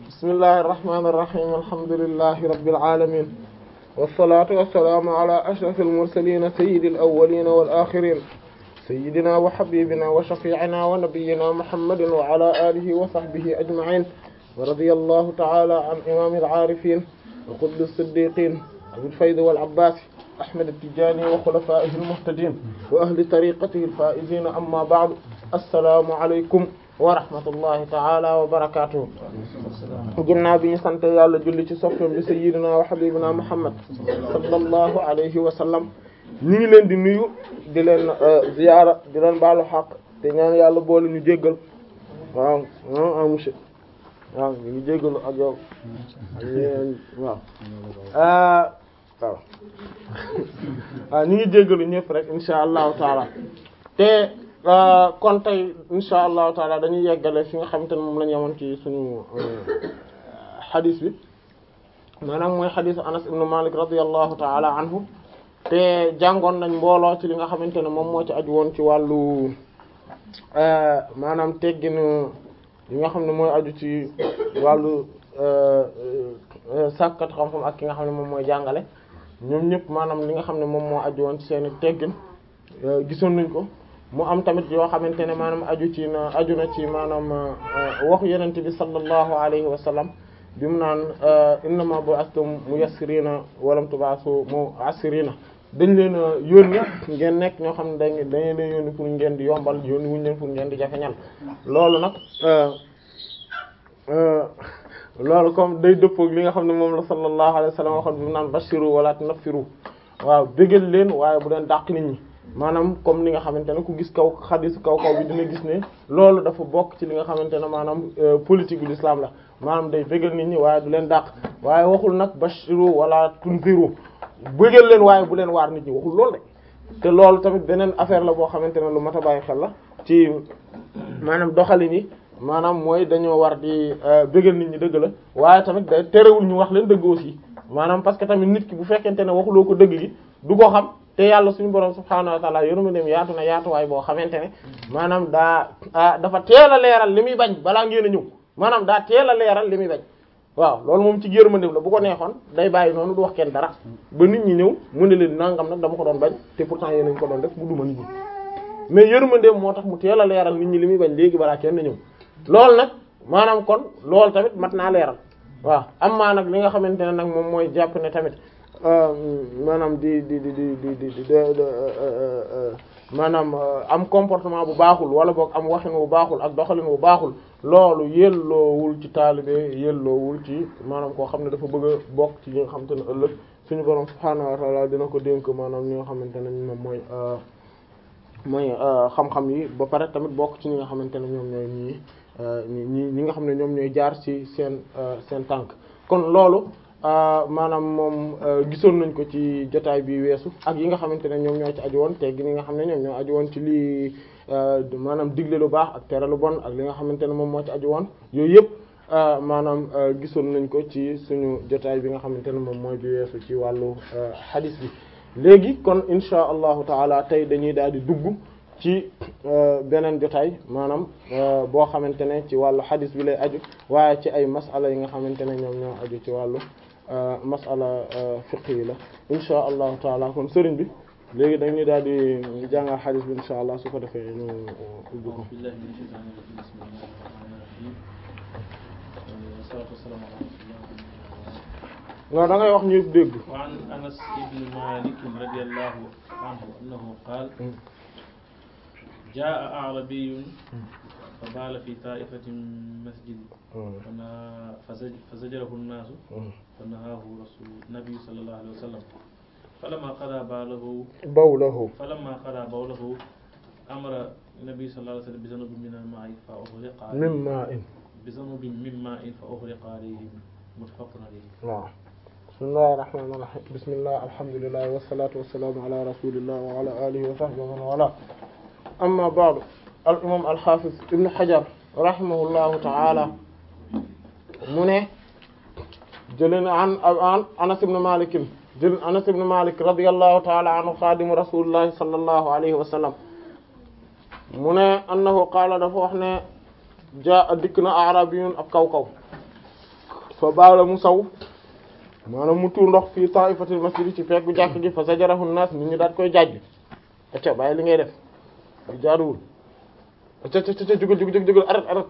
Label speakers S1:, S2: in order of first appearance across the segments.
S1: bismillahi irrahmani irrahim alhamdulillahi rabbil alamin wassalatu wassalaamu ala ashraf almursalin sayyidi alawalin wal akhirin sayyidina wa habibina wa shafi'ina wa nabiyyina muhammadin wa ala alihi wa sahbihi ajma'in wa radiyallahu ta'ala an imam al-arifin wa qutb as-siddiqin abil fayd wal abbas ahmad at-tijani wa khulafaihi al-muhtadin wa ahli tariqatihi al-faizin amma ba'du assalamu alaykum wa rahmatullahi ta'ala wa barakatuh ginnaaw bi ñu sant yàlla julli ci soppam bi sayyidina wa habibina muhammad sallallahu alayhi wa sallam ñu ngi leen di nuyu di leen ziyaara di leen baalu xaq te ñaan yàlla boole ñu jéggal waaw ah monsieur waaw ñu ngi jéggalu ak yow waaw waaw waaw ñu ngi jéggalu ñëpp rek insha allahu taala te kon tey insha allahu taala dañuy yeggale fi nga xamante ne moom la ñu yemoon ci suñu xadis bi maanaam mooy xadisu Anas ibn Malik radiyallahu taala anhu te jàngoon nañ mbooloo ci li nga xamante ne moom moo ci aju woon ci wàllu maanaam tegginu li nga xam ne mooy aju ci wàllu sàkkat xam-xam ak ki nga xam ne moom mooy jàngale ñoom ñëpp maanaam li nga xam ne moom moo aju woon ci seeni teggin gisoon nañ ko mu am tamit yoo xamante ne maanaam aju ci na aju na ci maanaam waxu yenente bi sallallahu alayhi wa sallam bi mu naan innama bu'astum muyassirina walam tub'asu mu'assirina dañ leen a yónni ngeen nekk ñoo xam ne dañ dañ leen yónni pour ngeen di yombal yónni wuñ leen pour ngeen di jafeñal loolu nag loolu comme day dëppoog li nga xam ne moom la sallallahu alayhi wa sallam waxoon bi mu naan bashiru wala tunaffiru waaw bégal leen waaye bu leen dàq nit ñi maanaam comme ni nga xamante ne ku gis kaw xadisu kaw kaw bi dina gis ne loolu dafa bokk ci li nga xamante ne maanaam politique gu l'islam la maanaam day bégal nit ñi waaye du leen dàq waaye waxul nag bashiru wala tunziru bëggal leen waaye bu leen waar nit ñi waxul loolu de te loolu tamit beneen affaire la boo xamante ne lu mat a bàyyi xel la ci maanaam doxalin yi maanaam mooy dañoo war di bëggal nit ñi dëgg la waaye tamit day terewul ñu wax leen dëgg aussi maanaam parce que tamit nit ki bu fekkente ne waxuloo ko dëgg gi du ko xam te yàlla suñu borom subhaanahu wa ta'ala yoruma dem yaatu na yaatuwaay boo xamante ne maanaam daa dafa teel a leeral li muy bañ balaa ngeen a ñëw maanaam daa teel a leeral li muy bañ waaw loolu moom ci yërmandeem la bu ko neexoon day bàyyi noonu du wax kenn dara ba nit ñi ñëw mu ne leen nangam nag dama ko doon bañ te pourtant yéen nañ ko doon def bu duma nit ñi mais yërmandeem moo tax mu teel a leeral nit ñi li muy bañ léegi balaa kenn ñëw loolu nag maanaam kon loolu tamit mat naa leeral waaw am maa nag li nga xamante ne nag moom mooy jàpp ne tamit maanaam di di di di di di di maanaam am comportement bu baaxul wala boog am waxin bu baaxul ak doxalin bu baaxul loolu yelloowul ci taalibe yelloowul ci maanaam koo xam ne dafa bëgg a bokk ci ñi nga xamante ne ëllëg suñu borom subhaanahu wa ta'ala dina ko dénk maanaam ñi nga xamante ne moom mooy mooy xam-xam yi ba pare tamit bokk ci ñi nga xamante ne ñoom ñooy ñii ñi ñi nga xam ne ñoom ñooy jaar ci seen seen tànk kon loolu maanaam moom gisoon nañ ko ci jotaay bi weesu ak yi nga xamante ne ñoom ñoo ci aju woon te gi nga xam ne ñoom ñoo aju woon ci lii maanaam digle lu baax ak tere lu bon ak li nga xamante ne moom moo ci aju woon yooyu yëpp maanaam gisoon nañ ko ci suñu jotaay bi nga xamante ne moom mooy bi weesu ci wàllu hadith bi léegi kon insha allahu taala tey dañuy daal di dugg ci beneen jotaay maanaam boo xamante ne ci wàllu hadith bi lay aju waaye ci ay masala yi nga xamante ne ñoom ñoo aju ci wàllu masala fiqh yi la insha allahu taala kon sëriñ bi léegi dañuy daal di jàngal xadis bi insha allah su ko defee ñu ubbi ko waaw da ngay wax ñu dégg
S2: wa an anas ibn malik radiyallahu anhu annahu qaal jaa a'rabiyyun fa baala fi ta'ifatin masjid فزجره الناس فنهاه رسول النبي صلى الله عليه وسلم فلما قضى باله
S1: بوله
S2: فلما قضى بوله أمر النبي صلى الله عليه وسلم بذنوب من الماء فأغرق
S1: من ماء
S2: بذنوب من ماء فأغرق عليه متفق عليه
S1: waaw bismillahir rahmanir rahim bismillah alhamdulillah wassalatu wassalamu ala rasulillah wa ala alihi wa sahbihi wa man wala amma ba'du al imam al hafiz ibn hajar rahimahullahu ta'ala mu ne jëlee na an an Anas ibn Malik jël Anas ibn Malik radiyallahu ta'ala anhu xaadimu rasulillahi sallallahu alayhi wa sallam mu ne annahu qaala dafa wax ne jaa dikk na arabiyun ab kaw kaw fa baala mu saw maanaam mu tuur ndox fii ta'ifatil masjid ci fekk jàkk ji fa sajarahu naas nit ñi daat koy jàjj acca bàyyi li ngay def lu jaaduwul acca acca acca jugal jugal jugal arat arat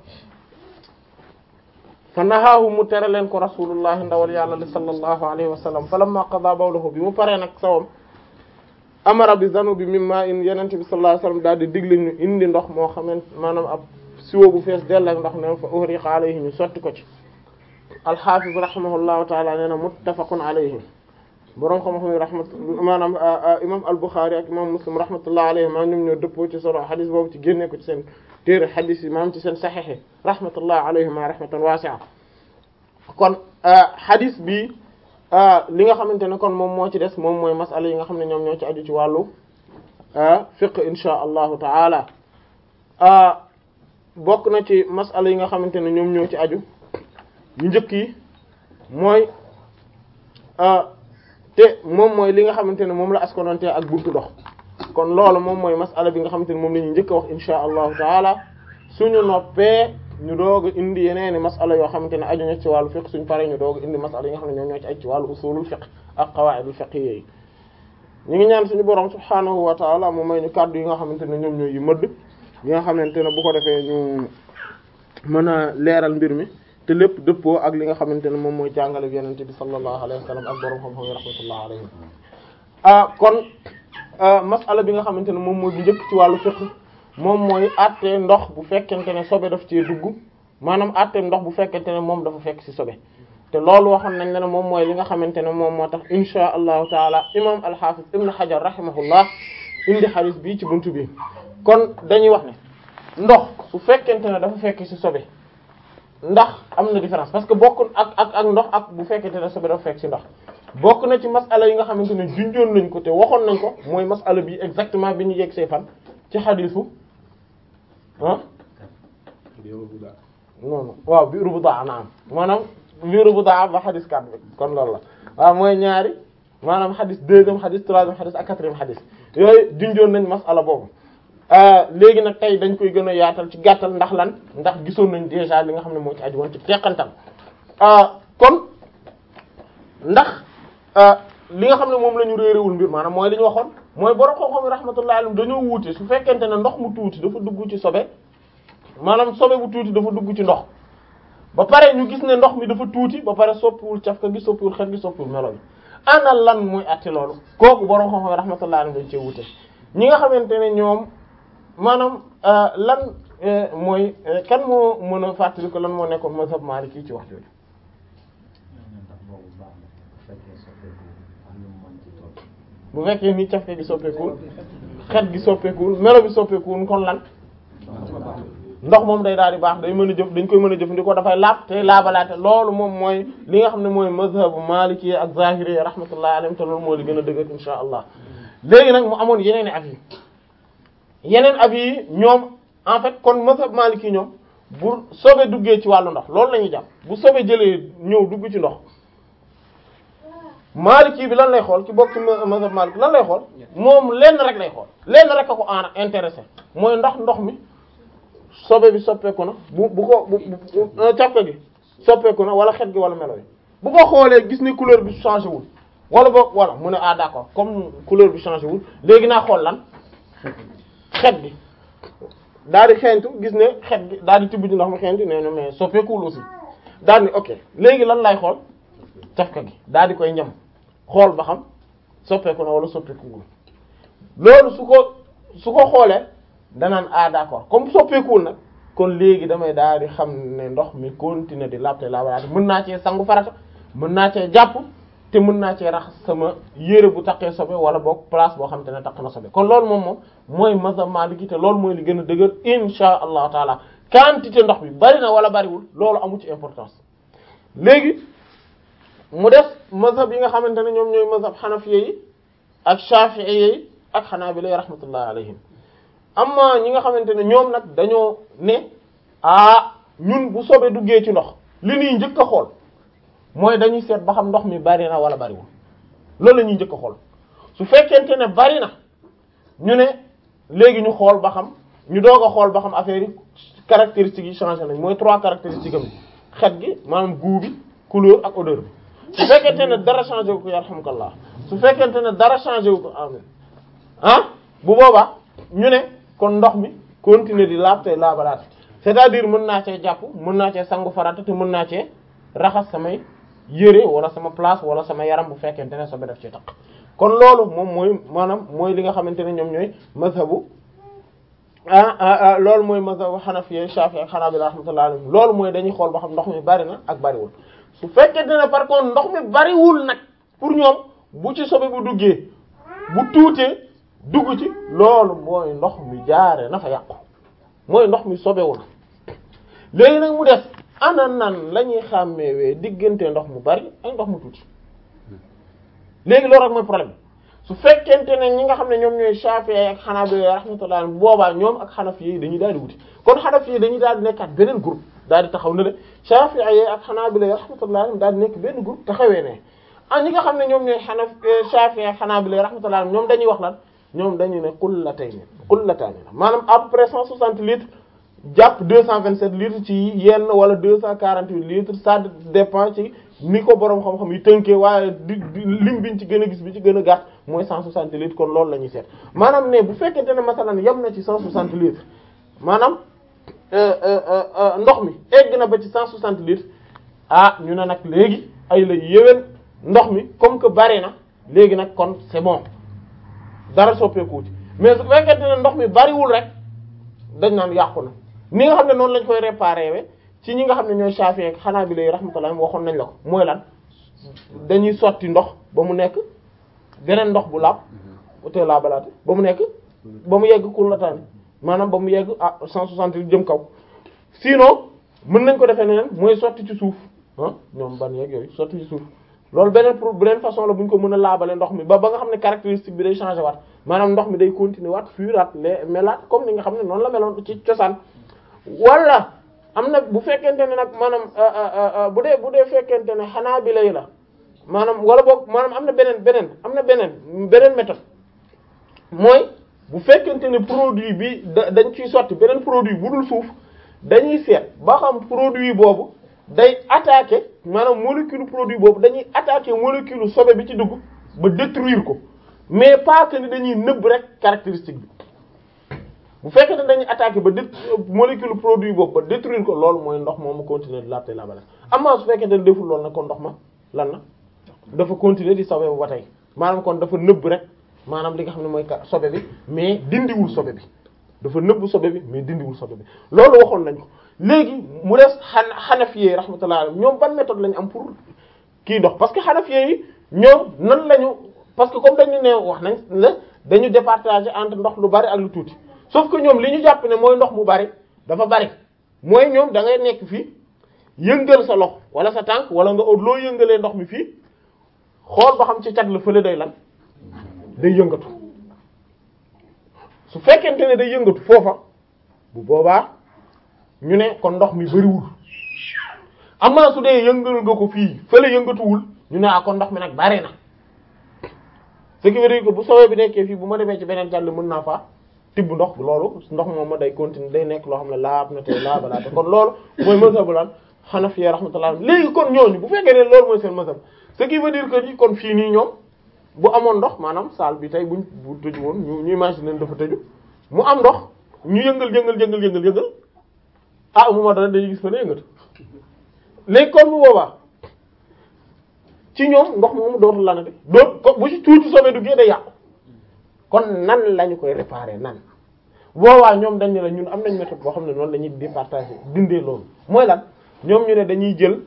S1: fa nahaahu mu tere leen ko rasulullahi ndawal yàlla li sallallahu alayhi wa sallam fa lamma qada bawlahu bi mu paree nag sawam amara bi zanubi mimma in yenente bi sallallahu alayhi wa sallam daal di digle ñu indi ndox moo xamant maanaam ab siwo bu fees dell ak ndox ne fa uhriqa alayhi ñu sotti ko ci alxaafiz rahimahullahu taala nee na muttafaqun alayhi boroom xam-xam yi rahmat maanaam imam al-Bukhari ak imam Muslim rahmatullah alayhi maa ñoom ñoo dëppoo ci solo xadis boobu ci génne ko ci seen téere xadis yi maanaam ci seen saxiix rahmatullah alayhima rahmatan wasi'a kon xadis bi li nga xamante ne kon moom moo ci des moom mooy masala yi nga xam ne ñoom ñoo ci aju ci wàllu fiqh insha allahu taala bokk na ci masala yi nga xamante ne ñoom ñoo ci aju yu njëkk yi mooy te moom mooy li nga xamante ne moom la askonante ak buntu dox kon loolu moom mooy masala bi nga xamante ne moom la ñu njëkk a wax insha allahu taala suñu noppee ñu doog a indi yeneeni masala yoo xamante ne aju na ci wàllu fiqh suñu paree ñu doog a indi masala yi nga xam ne ñoom ñoo ci aju ci wàllu usulul fiqh ak qawaidul fiqh yi ñu ngi ñaan suñu borom subhaanahu wa taala mu may ñu kàddu yi nga xamante ne ñoom ñooy yu mëdd yi nga xamante ne bu ko defee ñu mën a leeral mbir mi te lépp dëppoo ak li nga xamante ne moom mooy jàngale bi yenente bi sallallahu alayhi wa sallam ak borom xam-xam yi rahmatullah alayhim ah kon masala bi nga xamante ne moom mooy bu njëkk ci wàllu fiqh moom mooy àtte ndox bu fekkente ne sobe daf cee dugg maanaam àtte ndox bu fekkente ne moom dafa fekk ci sobe te loolu waxoon nañ ne moom mooy li nga xamante ne moom moo tax insha allahu taala imam al-Hafiz ibn Hajar rahimahullah indi xadis bii ci buntu bi kon dañuy wax ne ndox su fekkente ne dafa fekk ci sobe ndax am na différence parce que bokk ak ak ak ndox ak bu fekkente ne sobe dafa fekk ci ndox bokk na ci masala yi nga xamante ne junjoon nañ ko te waxoon nañ ko mooy masala bi exactement bi ñu yegg see fan ci xadisu ah non non waaw bi rubuda na am maanaam bi rubuda ba xadis kat bi kon loolu la waaw mooy ñaari maanaam xadis deuxième xadis troisième xadis ak quatrième xadis yooyu junjoon nañ masala boobu léegi nag tey dañ koy gën a yaatal ci gàttal ndax lan ndax gisoon nañ déjà li nga xam ne moo ci aju woon ci teqantal kon ndax li nga xam ne moom la ñu réeréwul mbir maanaam mooy li ñu waxoon mooy borom xam-xam rahmatullahi alayhim dañoo wuute su fekkente ne ndox mu tuuti dafa dugg ci sobe maanaam sobe bu tuuti dafa dugg ci ndox ba pare ñu gis ne ndox mi dafa tuuti ba pare soppiwul cafka gi soppiwul xet gi soppiwul melo bi ana lan mooy atti loolu kooku borom xam-xam rahmatullahi alayhim dañ cee wuute ñi nga xamante ne ñoom maanaam lan mooy kan moo mën a fàttali ko lan moo nekkoon mazhab Maliki ci wax jooju bu fekkee ni cafke gi soppeekuwul xet gi soppeekuwul melo bi soppeekuwul kon lan ndox moom day daal di baax day mën a jëf dañ koy mën a jëfandikoo dafay laab te laabalaate loolu moom mooy li nga xam ne mooy mazhabu Maliki ak Zahiri rahmatullahi alayhim te loolu moo li gën a dëgër insha allah léegi nag mu amoon yeneen i at yi yeneen ab yi ñoom en fait kon mazhab maliki ñoom bu sobe duggee ci wàllu ndox loolu la ñuy jàpp bu sobe jëlee ñëw dugg ci ndox maliki bi lan lay xool ci bokk ci mazhab maliki lan lay xool moom lenn rek lay xool lenn rek a ko en intéressé mooy ndax ndox mi sobe bi soppeeku na bu bu ko bu càppe gi soppeeku na wala xet gi wala melo yi bu ko xoolee gis ni couleur bi changé wul wala boog voilà mu ne ah d'accord comme couleur bi changé wul léegi naa xool lan xet gi daal di xeeñtu gis ne xet gi daal di tibb ci ndox mi xeeñtu nee na mais soppeekuwul aussi daal ni ok léegi lan lay xool cafka gi daal di koy ñam xool ba xam soppeeku na wala soppeekuwul loolu su ko su ko xoolee danaan ah d'accord comme soppeekuwul nag kon léegi damay daal di xam ne ndox mi continuer di laabte laabalaate mën naa cee sangu farata mën naa cee jàpp te mën naa cee raxas sama yére bu taqee sobe wala boog place boo xam te ne taq na sobe kon loolu moom moom mooy mazhab Maliki te loolu mooy li gën a dëgër insha allahu taala quantité ndox bi bari na wala bariwul loolu amu ci importance léegi mu des mazhab yi nga xamante ne ñoom ñooy mazhab xanafiya yi ak shafi'i yi ak xanaabila rahmatullahi alayhim amma ñi nga xamante ne ñoom nag dañoo ne ah ñun bu sobe duggee ci ndox li ñuy njëkk a xool mooy dañuy seet ba xam ndox mi bari na wala bariwul loolu la ñuy njëkk a xool su fekkente ne bari na ñu ne léegi ñu xool ba xam ñu doog a xool ba xam affaire yi caractéristiques yi changé nañ mooy trois caractéristiques am xet gi maanaam goût bi couleur ak odeur bi su fekkente ne dara changé wu ko yarhamukallah su fekkente ne dara changé wu ko amin ah bu boobaa ñu ne kon ndox mi continuer di laab tey laabalaat c'est-à-dire mën naa cee jàpp mën naa cee sangu farata te mën naa cee raxas samay yére wala sama place wala sama yaram bu fekkente ne sobe def ci taq kon loolu moom mooy maanaam mooy li nga xamante ne ñoom ñooy mazhabu ah loolu mooy mazhabu Hanafi Shafi'i ak Hanabila rahmatullahi alayhim loolu mooy dañuy xool ba xam ndox mi bari na ak bariwul su fekkente ne par contre ndox mi bariwul nag pour ñoom bu ci sobe bu duggee bu tuutee dugg ci loolu mooy ndox mi jaare na fa yàqu mooy ndox mi sobewu na léegi nag mu des ana nan la ñuy xàmmeewee diggante ndox mu bari ak ndox mu tuuti léegi loolu rek mooy problème su fekkente ne ñi nga xam ne ñoom ñooy Shafi'i ak Hanabila rahmatullah boobaa ñoom ak Hanafi yi dañuy daal di wuti kon Hanafi yi dañuy daal di nekkaat beneen groupe daal di taxaw ne le Shafi'i ak Hanabila rahmatullah daal di nekk benn groupe taxawee ne ah ñi nga xam ne ñoom ñooy Hanaf Shafi'i ak Hanabila rahmatullah ñoom dañuy wax lan ñoom dañuy ne qullatayn qullatayn maanaam à peu près 160 litres jàpp 227 litres ci yenn wala 248 litres ça dépend ci ni ko boroom xam-xam yi tënkee waaye di lim biñ ci gën a gis bi ci gën a gàtt mooy 160 litres kon loolu la ñuy seet maanaam ne bu fekkente ne masalan yem na ci 160 litres maanaam ndox mi egg na ba ci 160 litres ah ñu ne nag léegi ay la yéwén ndox mi comme que bari na léegi nag kon c'est bon dara soppeeku ci mais su fekkente ne ndox mi bariwul rek dañ naan yàqu na ni nga xam ne noonu lañ koy réparer we ci ñi nga xam ne ñooy Shafi'i ak Hanabila rahmatullah waxoon nañ la ko mooy lan dañuy sotti ndox ba mu nekk beneen ndox bu laab te laabalaate ba mu nekk ba mu yegg kullataani maanaam ba mu yegg ah 160 jëm kaw sinon mën nañ ko defee neneen mooy sotti ci suuf ah ñoom ban yeeg yooyu sotti ci suuf loolu beneen pour beneen façon la bu ñu ko mën a laabale ndox mi ba ba nga xam ne caractéristique bi day changer waat maanaam ndox mi day continuer waat fuiraat les melaat comme ni nga xam ne noonu la meloon ci cosaan wala am na bu fekkente ne nag maanaam bu dee bu dee fekkente ne xanaa bi lay la maanaam wala boog maanaam am na beneen beneen am na beneen beneen méthode mooy bu fekkente ne produit bi da dañ ciy sotti beneen produit bu dul suuf dañuy seet ba xam produit boobu day attaquer maanaam molécule produit boobu dañuy attaquer molécule sobe bi ci dugg ba détruire ko mais pas que ni dañuy nëbb rek caractéristique bi bu fekkee ne dañuy attaquer ba dé molécule produit boobu ba détruire ko loolu mooy ndox moom mu continuer di laabte laabale amaa su fekkee ne deful loolu nag kon ndox ma lan na dafa continuer di sobe ba tey maanaam kon dafa nëbb rek maanaam li nga xam ne mooy sobe bi mais dindiwul sobe bi dafa nëbb sobe bi mais dindiwul sobe bi loolu waxoon nañ ko léegi mu des xan xanafiyee rahmatullah alayhim ñoom ban méthode lañu am pour kii dox parce que xanafiyee yi ñoom nan lañu parce que comme dañu ne wax nañ la dañu départager entre ndox lu bari ak lu tuuti sauf que ñoom li ñu jàpp ne mooy ndox mu bari dafa bari mooy ñoom da ngay nekk fii yëngal sa loxo wala sa tànk wala nga loo yëngalee ndox mi fii xool ba xam ci cat la fële day lan day yëngatu su fekkente ne day yëngatu foofa bu boobaa ñu ne kon ndox mi bariwul amaa su dee yëngal nga ko fii fële yëngatuwul ñu ne ah kon ndox mi nag bari na ce qui veut dire que bu soobee bi nekkee fii bu ma demee ci beneen jàll mën naa faa tibb ndox loolu ndox moom ma day continuer day nekk loo xam ne laab na tey laabalaate kon loolu mooy mazhabu lan Hanafi rahmatullah léegi kon ñooñu bu fekkee ne loolu mooy seen mazhab ce qui veut dire que ni kon fii nii ñoom bu amoon ndox maanaam salle bi tey buñ bu tëju woon ñu ñu imaginer dafa tëju mu am ndox ñu yëngal yëngal yëngal yëngal yëngal ah mu ma dana day gis fa ne yëngatu léegi kon bu boobaa ci ñoom ndox moomu dootul la na de doot ko bu ci tuuti soobee duggee day yàqu kon nan lañu koy réparer nan boobaa ñoom dañ ne la ñun am nañ méthode boo xam ne noonu la ñuy départager dindee loolu mooy lan ñoom ñu ne dañuy jël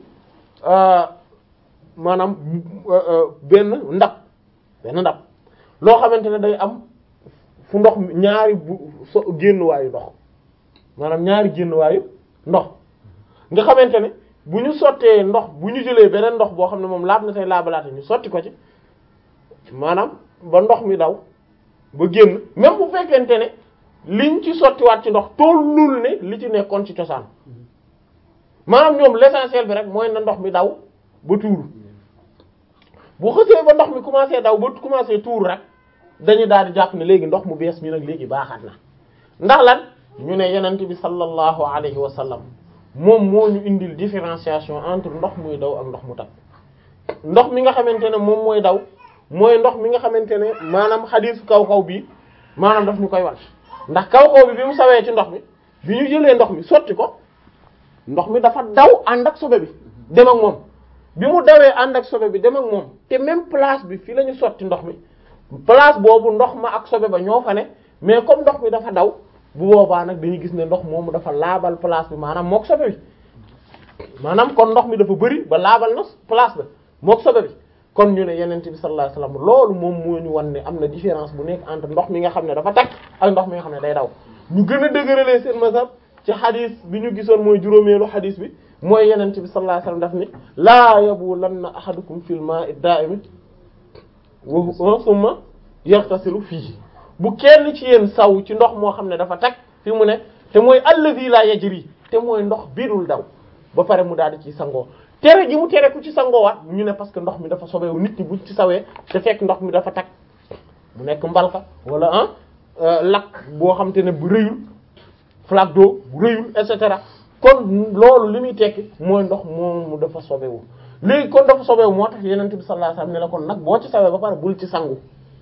S1: maanaam benn ndab benn ndab loo xamante ne day am fu ndox ñaari bu so génnuwaayu ndox maanaam ñaari génnuwaayu ndox nga xamante ne bu ñu sottee ndox bu ñu jëlee beneen ndox boo xam ne moom laab na tey laabalaate ñu sotti ko ci maanaam ba ndox mi daw ba génn même bu fekkente ne liñ ci sottiwaat ci ndox tollul ne li ci nekkoon ci cosaan maanaam ñoom l'essentiel bi rek mooy na ndox mi daw ba tuuru bu xësee ba ndox mi commencé daw ba commencé tuuru rek dañu daal di jàpp ne léegi ndox mu bees mi nag léegi baaxaat na ndax lan ñu ne yenent bi sallallahu alayhi wa sallam moom moo ñu indil différenciation entre ndox muy daw ak ndox mu tag ndox mi nga xamante ne moom mooy daw mooy ndox mi nga xamante ne maanaam xadiisu kaw kaw bii maanaam daf ñu koy wan ndax kaw kaw bi bi mu sawee ci ndox mi bi ñu jëlee ndox mi sotti ko ndox mi dafa daw ànd ak sobe bi dem ak moom bi mu dawee ànd ak sobe bi dem ak moom te même place bi fii la ñu sotti ndox mi place boobu ndox ma ak sobe ba ñoo fa ne mais comme ndox mi dafa daw bu boobaa nag dañuy gis ne ndox moomu dafa laabal place bi maanaam mook sobe bi maanaam kon ndox mi dafa bëri ba laabal na place ba mook sobe bi kon ñu ne yenent bi sallallahu alayhi wasallam loolu moom moo ñu wan ne am na différence bu nekk entre ndox mi nga xam ne dafa tag ak ndox mi nga xam ne day daw ñu gën a dëgëralee seen mazhab ci xadis bi ñu gisoon mooy juróomeelu xadis bi mooy yenent bi sallallahu alayhi wasallam daf ni laa yabulanna ahadukum fil ma'i da'imi wa summa yaghtasilu fihi bu kenn ci yéen saw ci ndox moo xam ne dafa tag fi mu ne te mooy allazi la yajri te mooy ndox biirul daw ba pare mu daal di ci sangoo tere gi mu tere ku ci sangoowaat ñu ne parce que ndox mi dafa sobewu nit ñi buñ ci sawee te fekk ndox mi dafa tag mu nekk mbalka wala ah lakk boo xam te ne bu rëyul flaque d'eau bu rëyul et cetera kon loolu li muy tekki mooy ndox moomu dafa sobewu léegi kon dafa sobewu moo tax yenent bi sallallahu alayhi wasallam ne la kon nag boo ci sawee ba pare bul ci sangu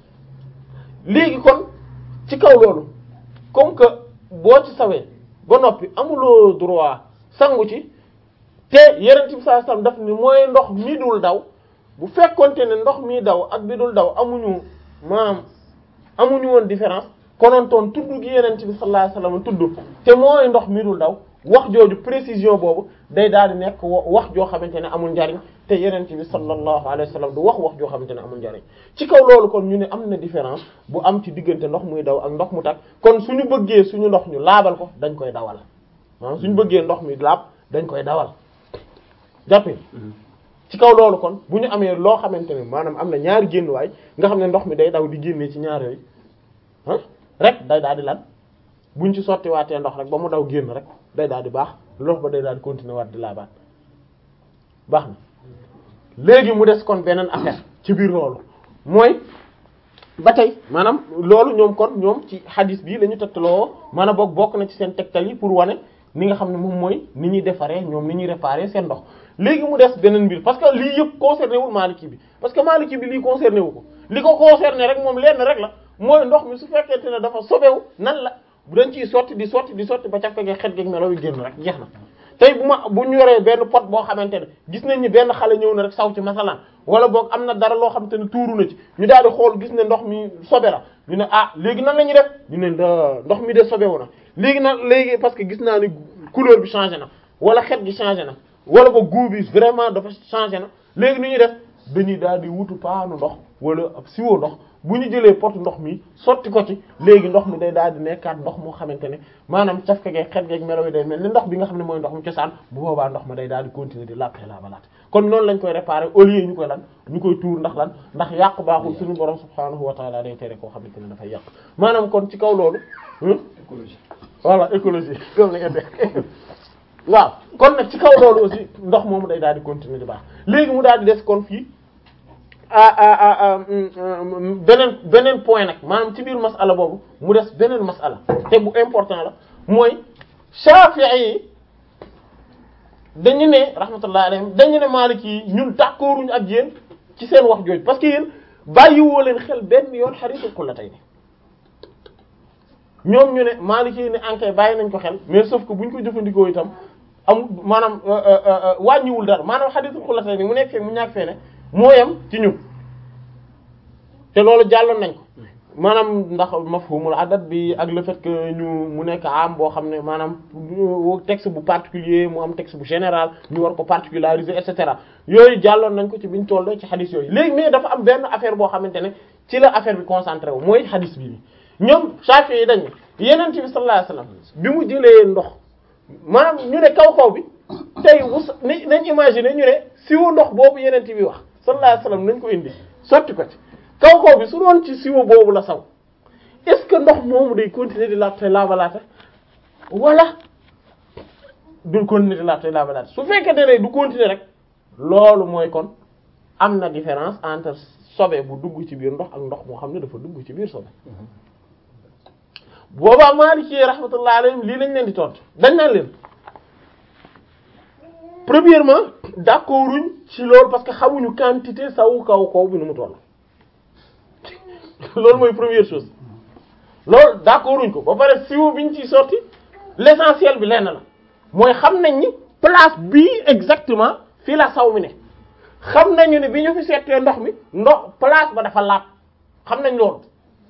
S1: léegi kon ci kaw loolu comme que boo ci sawee ba noppi amuloo droit sangu ci te yenent bi sallallahu alayhi wasallam daf ni mooy ndox mi dul daw bu fekkonte ne ndox mi daw ak bi dul daw amuñu maanaam amuñu woon différence konontoon tudd gi yenent bi sallallahu alayhi wasallam tudd te mooy ndox mi dul daw wax jooju précision boobu day daal di nekk wax joo xamante ne amul njariñ te yenent bi sallallahu alayhi wasallam du wax wax joo xamante ne amul njariñ ci kaw loolu kon ñu ne am na différence bu am ci diggante ndox muy daw ak ndox mu tag kon suñu bëggee suñu ndox ñu laabal ko dañ koy dawal maanaam suñu bëggee ndox mi laab dañ koy dawal jàppee ci kaw loolu kon bu ñu amee loo xamante ne maanaam am na ñaari génnuwaay nga xam ne ndox mi day daw di génnee ci ñaar yooyu ah rek day daal di lan buñ ci sottiwaatee ndox rek ba mu daw génn rek day daal di baax lox ba day daal di continuer waat di laabaat baax na léegi mu des kon beneen affaire ci biir loolu mooy ba tey maanaam loolu ñoom kon ñoom ci hadis bi la ñu tegtaloo maanaam boog bokk na ci seen tegtal yi pour wane ni nga xam ne moom mooy ni ñuy defaree ñoom ni ñuy réparer seen ndox léegi mu des beneen mbir parce que lii yëpp concerné wul Maliki bi parce que Maliki bi lii concerné wu ko li ko concerné rek moom lenn rek la mooy ndox mi su fekkente ne dafa sobewu nan la bu dañ ciy sotti di sotti di sotti ba cafka ge xet geeg melo yi génn rek jeex na tey bu ma bu ñu yoree benn pot boo xamante ne gis nañ ni benn xale ñëw na rek saw ci masalan wala boog am na dara loo xamante ne tuuru na ci ñu daal di xool gis ne ndox mi sobe la ñu ne ah léegi nan la ñuy def ñu ne ndox mi de sobewu na léegi nag léegi parce que gis naa ni couleur bi changé na wala xet gi changé na wala boog goût bi vraiment dafa changé na léegi nu ñuy def dañuy daal di wutu paanu ndox wala ab siwo ndox bu ñu jëlee pot ndox mi sotti ko ci léegi ndox mi day daal di nekkaat ndox moo xamante ne maanaam cafka geeg xet geeg melo yi day mel ni ndox bi nga xam ne mooy ndox mu cosaan bu boobaa ndox ma day daal di continuer di lappe laabalaat kon noonu lañ koy réparer au lieu ñu koy lan ñu koy tuur ndax lan ndax yàq baaxul suñu borom subhaanahu wa taala day tere koo xamante ne dafay yàq maanaam kon ci kaw loolu écologie voilà écologie comme la nga def waaw kon nag ci kaw loolu aussi ndox moomu day daal di continuer di baax léegi mu daal di des kon fii ah beneen beneen point nag maanaam ci biir masala boobu mu des beneen masala te bu important la mooy Shafi'i yi dañu ne rahmatullah alayhim dañu ne Maliki yi ñun d'accorduñu ak yéen ci seen wax jooju parce que yéen bàyyiwoo leen xel benn yoon hadiisul qullatayn ñoom ñu ne Maliki yi ne ankay bàyyi nañ ko xel mais sauf que buñ ko jëfandikoo itam am maanaam wàññiwul dara maanaam hadiisul qullatayn mu nekk fee mu ñàkk fee ne moo yem ci ñun te loolu jàlloon nañ ko maanaam ndax mafhumul adat bi ak le fait que ñu mu nekk am boo xam ne maanaam texte bu particulier mu am texte bu général ñu war ko particulariser et cetera yooyu jàlloon nañ ko ci biñ toll ci xadis yooyu léegi mais dafa am benn affaire boo xamante ne ci la affaire bi concentré wu mooy xadis bi ñoom Shafi'i yi dañ ne Yonent bi sallallahu alayhi wasallam bi mu jëlee ndox maanaam ñu ne kaw kaw bi tey wus nañ imaginer ñu ne siwo ndox boobu Yonent bi wax sallallahu alayhi wasallam nañ ko indi sotti ko ci kaw kaw bi su doon ci siwo boobu la saw est-ce que ndox moomu day continuer di laab te laabalaate wala du continuer di laab te laabalaate su fekkee ne du continuer rek loolu mooy kon am na différence entre sobe bu dugg ci biir ndox ak ndox moo xam ne dafa dugg ci biir sobe boobaa Maliki rahmatullahi alayhim lii lañ leen di tontu dañ naan leen premièrement d'accorduñ ci loolu parce que xamuñu quantité sawu kaw kaw bi nu mu toll loolu mooy première chose loolu d'accorduñ ko ba pare siwo biñ ciy sorti l'essentiel bi lenn la mooy xam nañ ni place bii exactement fii la saw mi ne xam nañu ne bi ñu fi seetee ndox mi ndox place ba dafa laab xam nañ loolu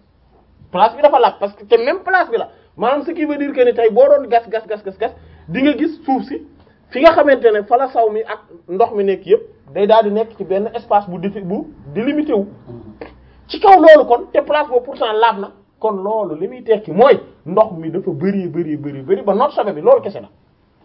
S1: place bi dafa laab parce que te même place bi la maanaam ce qui veut dire que ni tey boo doon gas gas gas gas gas di nga gis suuf si fi nga xamante ne fa la saw mi ak ndox mi nekk yëpp day daal di nekk ci benn espace bu défi bu délimité wu ci kaw loolu kon te place boobu pourtant laab na kon loolu li muy tekki mooy ndox mi dafa bëri bëri bëri bëri ba noot sobe bi loolu kese la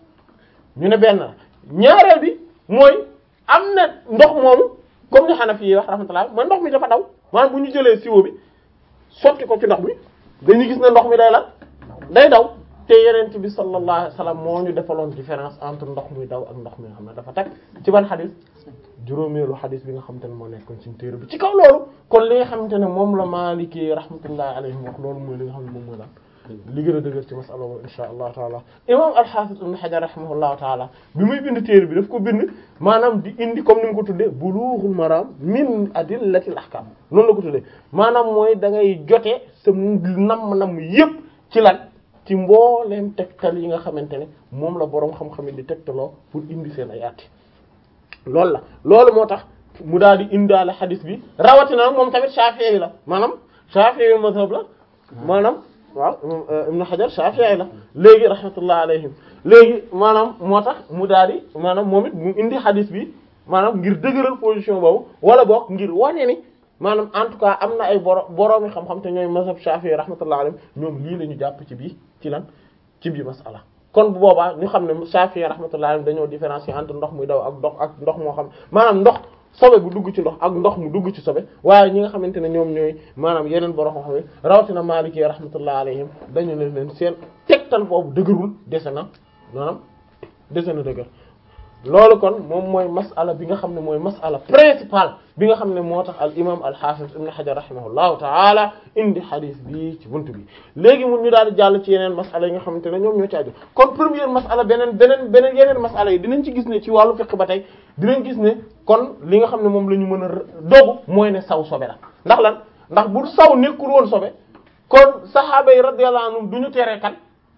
S1: ñu ne benn la ñaareel bi mooy am na ndox moomu comme ni Hanafi yi wax rahmatullah mooy ndox mi dafa daw maanaam bu ñu jëlee siwo bi sotti ko ci ndox mi dañuy gis ne ndox mi day la day daw te yenent bi sallallahu alayhi wasallam moo ñu defaloon différence entre ndox muy daw ak ndox mi nga xam ne dafa teg ci ban xadis juróomeelu xadis bi nga xamante ne moo nekkoon ci téere bi ci kaw loolu kon li nga xamante ne moom la Maliki rahmatullahi alayhim wax loolu mooy li nga xam ne moom mooy la li gën a dëgër ci masala boobu insha allahu taala imam al-Hafiz ibn Hajar rahimahullahu taala bi muy bind téere bi daf ko bind maanaam di indi comme ni mu ko tuddee bulughul maram min adillatil ahkam noonu la ko tuddee maanaam mooy da ngay jotee sa namm-namm yépp ci lan ci mbooleem tegtal yi nga xamante ne moom la boroom xam-xam yi di tegtaloo pour indi seen ay àtte loolu la loolu moo tax mu daal di indaale xadis bi rawatina moom tamit Shafi'i la maanaam Shafi'i mazhab la maanaam waaw Ibn Hajar Shafi'i la léegi rahmatullah alayhim léegi maanaam moo tax mu daal di maanaam moom it mu indi xadis bi maanaam ngir dëgëral position boobu wala boog ngir wane ni maanaam en tout cas am na ay boro boroomi xam-xam te ñooy mazhab Shafi'i rahmatullah alayhim ñoom lii la ñu jàpp ci bii ci lan ci bii masala kon bu boobaa ñu xam ne Shafi'i rahmatullah alayhim dañoo différencier entre ndox muy daw ak ndox ak ndox moo xam maanaam ndox sobe bu dugg ci ndox ak ndox mu dugg ci sobe waaye ñi nga xamante ne ñoom ñooy maanaam yeneen borom xam ne rawatina Maliki rahmatullah alayhim dañu leen leen seen tegtal boobu dëgërul dese na maanaam dese na dëgër loolu kon moom mooy mas'ala bi nga xam ne mooy mas'ala principale bi nga xam ne moo tax al imam al hafiz ibn hajar rahimahullahu ta'ala indi hadith bi ci buntu bi léegi mun ñu daal di jàll ci yeneen mas'ala yi nga xamante ne ñoom ñoo ci aju kon première mas'ala beneen beneen beneen yeneen mas'ala yi dinañ ci gis ne ci wàllu fiqh ba tey dinañ gis ne kon li nga xam ne moom la ñu mën a dogu mooy ne saw sobe la ndax lan ndax bu saw nekkul woon sobe kon sahaaba yi radiyallahu anhum du ñu tere kan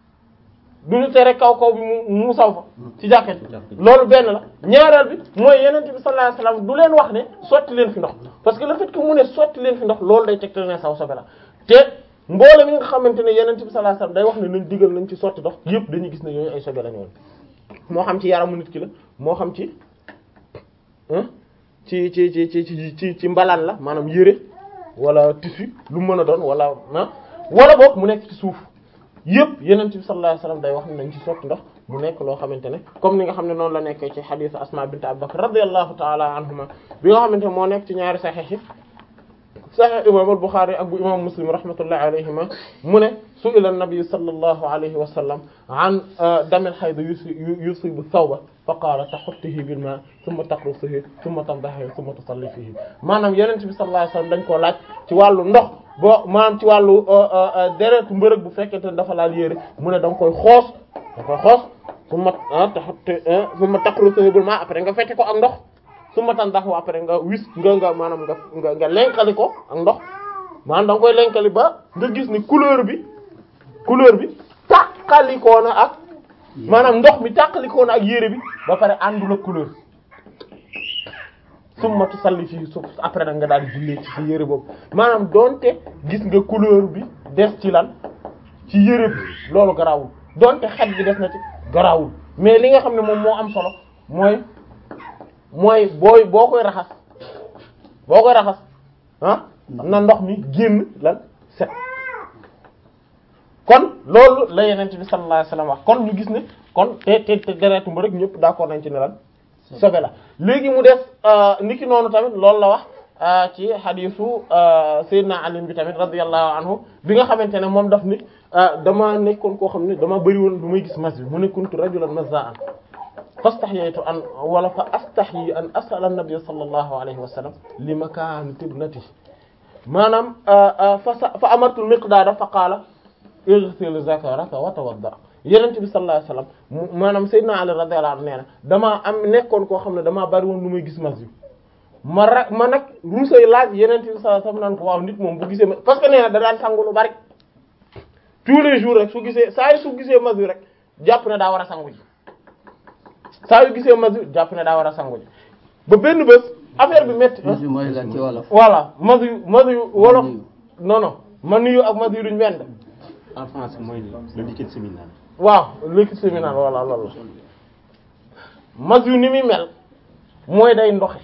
S1: du ñu tere kaw kaw bi mu mu saw fa ci jàkket loolu benn la ñaareel bi mooy yenente bi sallallahu alayhi wasallam du leen wax ne sotti leen fi ndox parce que le fait que mu ne sotti leen fi ndox loolu day tegtal ne saw sobe la te mboole mi nga xamante ne yenente bi sallallahu alayhi wasallam day wax ne nañ digal nañ ci sotti ndox yëpp dañuy gis ne yooyu ay sobe la ñoon moo xam ci yaramu nit ki la moo xam ci ci ci ci ci ci ci mbalaan la maanaam yére wala tissu lu mën a doon wala ah wala boog mu nekk ci suuf yëpp yenent bi sallallahu alayhi wasallam day wax ne nañ ci sotti ndox mu nekk loo xamante ne comme ni nga xam ne noonu la nekkee ci hadith asma bint Abu Bakr radiyallahu ta'ala anhuma bi nga xamante ne moo nekk ci ñaari sahih yi sahih imam al-Bukhari ak bu imam Muslim rahmatullahi alayhima mu ne su'ila an-nabi sallallahu alayhi wa sallam an dam al-hayd yusibu thawba fa qaala tahuttihi bil ma thumma taqrusihi thumma tandahihi thumma tusalli fihi maanaam yenent bi sallallahu alayhi wasallam dañ koo laaj ci wàllu ndox boo maanaam ci wàllu deretu mbërëg bu fekkente ne dafa laal yére mu ne da nga koy xoos da nga koy xoos thumma tahutti thumma taqrusihi bil ma après nga fette ko ak ndox thumma tandahihi après nga wis nga nga maanaam nga nga nga lenkali ko ak ndox maanaam da nga koy lenkali ba nga gis ni couleur bi couleur bi tàqalikoo na ak maanaam ndox mi tàqalikoo na ak yére bi ba pare àndul ak couleur summa tusalli fii suuf après nag nga daal di jullee ci ci yére boobu maanaam donte gis nga couleur bi des ci lan ci yére bi loolu garawul donte xet bi des na ci garawul mais li nga xam ne moom moo am solo mooy mooy booy boo koy raxas boo koy raxas ah na ndox mi génn lan set kon loolu la yenent bi sallallahu alayhi wasallam wax kon ñu gis ne kon te te te deretu mba rek ñëpp d'accord nañ ci ne lan sobe la léegi mu des niki noonu tamit loolu la wax ci xadiisu Seydina Ali bi tamit radiyallahu anhu bi nga xamante ne moom daf ni dama nekkoon koo xam ne dama bëri woon du may gis mas bi mu ne kuntu rajulan mazza'an fastahyaytu an wala fa astahyi an as'ala an-nabiy sallallahu alayhi wa sallam li makaan tibnati maanaam fa fa amartu al-miqdaada fa qaala ighsil zakaraka wa tawadda yenent bi sallallahu alayhi wasallam mu maanaam sayyidina Ali radiyallahu anhu nee na damaa am nekkoon koo xam ne damaa bari woon lu may gis mas yu ma ra ma nag ruusay laaj yenent bi sallallahu alayhi wasallam naan ko waaw nit moom bu gisee parce que nee na da daan sangu lu bari tous les jours rek su gisee saa yu su gisee mas yu rek jàpp ne daa war a sangu ji saa yu gisee mas yu jàpp ne daa war a sangu ji ba benn bés affaire bi métti
S3: Monsieur mooy lan ci wolof.
S1: voilà mas yu mas yu wolof non non man yu ak mas yu duñ benn
S4: en français mooy le liquide séminal.
S1: waaw liquide séminal voilà loolu la mas yu ni muy mel mooy day ndoxe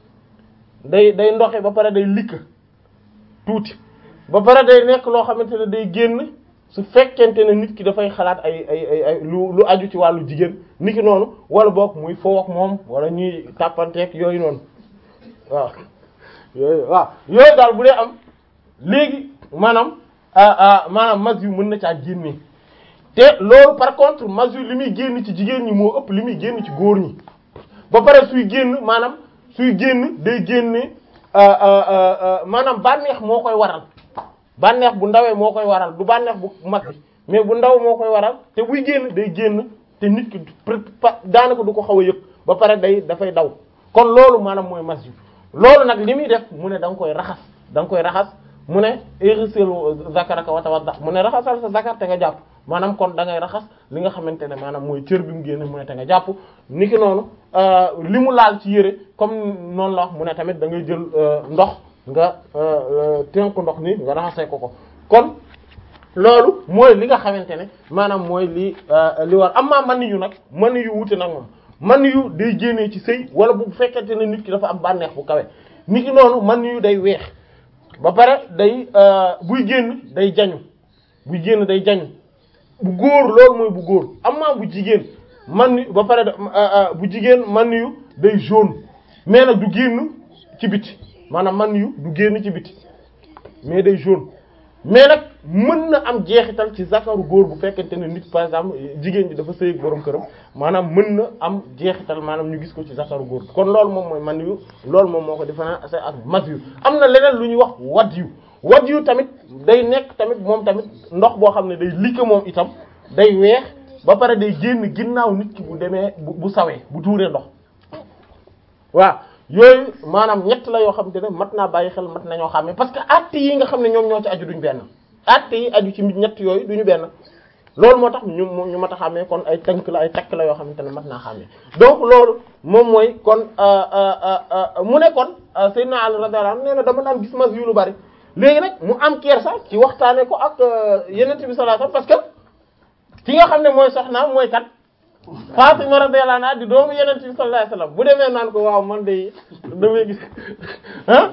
S1: day day ndoxe ba pare day likk tuuti ba pare day nekk loo xamante ne day génn su fekkente ne nit ki dafay xalaat ay ay ay ay lu lu aju ci wàllu jigéen nit ki noonu wala boog muy foo ak moom wala ñuy tàppanteeg yooyu noonu waaw yooyu waaw yooyu daal bu dee am léegi maanaam maanaam mas yu mën na caa génne te loolu par contre mas yu li muy génn ci jigéen ñi moo ëpp li muy génn ci góor ñi ba pare suy génn maanaam suy génn day génne maanaam bànneex moo koy waral bànneex bu ndawee moo koy waral du bànneex bu mag bi mais bu ndaw moo koy waral te buy génn day génn te nit ki daanaka du ko xaw a yëg ba pare day dafay daw kon loolu maanaam mooy mas yu loolu nag li muy def mu ne da nga koy raxas da nga koy raxas mu ne irsil zakaraka wa tawadda mu ne raxasal sa zakar te nga jàpp maanaam kon da ngay raxas li nga xamante ne maanaam mooy cër bi mu génne mu ne te nga jàpp niki noonu li mu laal ci yére comme noonu la wax mu ne tamit da ngay jël ndox nga tënku ndox ni nga raxasee ko ko kon loolu mooy li nga xamante ne maanaam mooy li li war amma man yu nag man yu wuute nag moom man yu day génnee ci sëy wala bu fekkente ne nit ki dafa am bànneex bu kawe niki noonu man yu day weex ba pare day buy génn day jañu buy génn day jañu bu góor loolu mooy bu góor amma bu jigéen man yu ba pare bu jigéen man yu day jaune mais nag du génn ci biti maanaam man yu du génn ci biti mais day jaune mais nag mën na am jeexital ci zakaru góor bu fekkente ne nit par exemple jigéen ji dafa sëy ak borom këram maanaam mën na am jeexital maanaam ñu gis ko ci zakaru góor kon loolu moom mooy man yu loolu moom moo ko différencier ak mas yu am na leneen lu ñuy wax wad yu wad yu tamit day nekk tamit moom tamit ndox boo xam ne day likke moom itam day weex ba pare day génn ginnaaw nit ki bu demee bu bu sawee bu tuuree ndox waaw yooyu maanaam ñett la yoo xamante ne mat naa bàyyi xel mat nañoo xàmmee parce que actes yi nga xam ne ñoom ñoo ci aju duñu benn actes yi aju ci ñett yooyu duñu benn loolu moo tax ñu ñu mat a xàmmee kon ay tënk la ay takk la yoo xamante ne mat naa xàmmee donc loolu moom mooy kon mu ne kon Seydina Ali radiyallahu anhu nee na dama daan gis mas yu lu bari léegi nag mu am kersa ci waxtaane ko ak Yonent bi sallallahu alayhi wasallam parce que ki nga xam ne mooy soxnaam mooy kat Fatima radiyallahu anha di doomu Yonent bi sallallahu alayhi wasallam bu demee naan ko waaw man de damay gis ah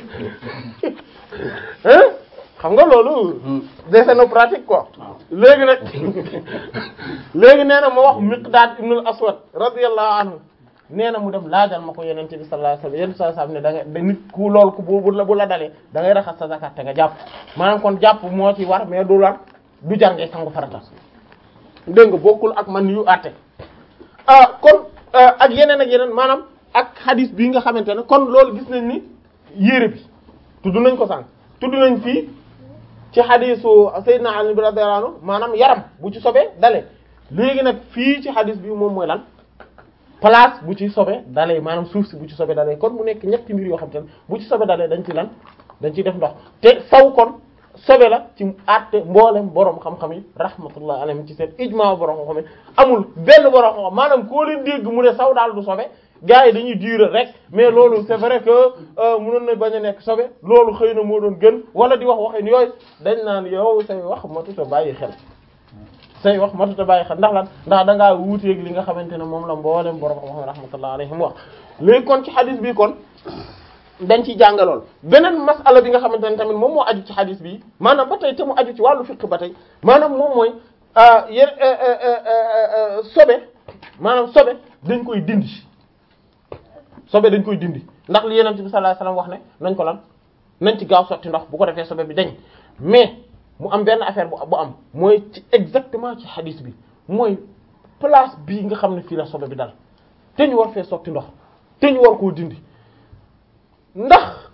S1: ah xam nga loolu dese na pratique quoi léegi nag léegi nee na ma wax Miqdaad ibn al-Aswad radiyallahu anhu nee na mu dem laajal ma ko Yonent bi sallallahu alayhi wasallam Yonent sallallahu alayhi wasallam ne da nga nit ku loolu ku bu la bu la dalee da ngay raxas sa zakat te nga jàpp maanaam kon jàpp moo ci war mais du war du jar ngay sangu farata dégg nga bokkul ak man yu àtte ah kon ak yeneen ak yeneen maanaam ak hadith bii nga xamante ne kon loolu gis nañ ni yére bi tudd nañ ko sànq tudd nañ fii ci hadithu Sayyidina Ali bi radiyallahu anhu maanaam yaram bu ci sobee dalee léegi nag fii ci hadith bi moom mooy lan place bu ci sobe dalee maanaam suuf si bu ci sobe dalee kon mu nekk ñetti mbir yoo xamante ne bu ci sobe dalee dañ ci lan dañ ciy def ndox te saw kon sobe la ci àtte mboolem borom xam-xam yi rahmatullah alayhim ci seen ijma borom xam-xam yi amul benn borom xam-xam maanaam koo leen dégg mu ne saw daal du sobe gars yi dañuy durer rek mais loolu c'est vrai que mënoon na bañ a nekk sobe loolu xëy na moo doon gën wala di wax waxin yooyu dañ naan yow say wax matuta bàyyi xel say wax matuta bàyyi xel ndax lan ndax da ngaa wuuteeg li nga xamante ne moom la mboolem borom xam-xam rahmatullah alayhim wax léegi kon ci hadith bi kon dañ ciy jàngalool beneen masala bi nga xamante ne tamit moom moo aju ci hadith bi maanaam ba tey te mu aju ci wàllu fiqh ba tey maanaam moom mooy yéen sobe maanaam sobe dañ koy dindi sobe dañ koy dindi ndax li Yonent bi sallallahu alayhi wasallam wax ne nañ ko lan nañ ci gaaw sotti ndox bu ko defee sobe bi dañ mais mu am benn affaire bu bu am mooy ci exactement ci hadith bi mooy place bii nga xam ne fii la sobe bi dal te ñu war fee sotti ndox te ñu war koo dindi ndax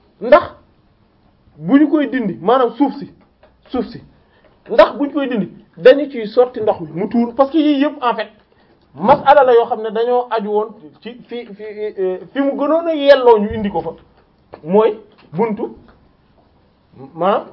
S1: ndax bu ñu koy dindi maanaam suuf si suuf si ndax bu ñu koy dindi dañu ciy sotti ndox mi mu tuur parce que yii yëpp en fait masala la yoo xam ne dañoo aju woon ci fi fi fi mu gënoon a yelloo ñu indi ko fa mooy buntu maanaam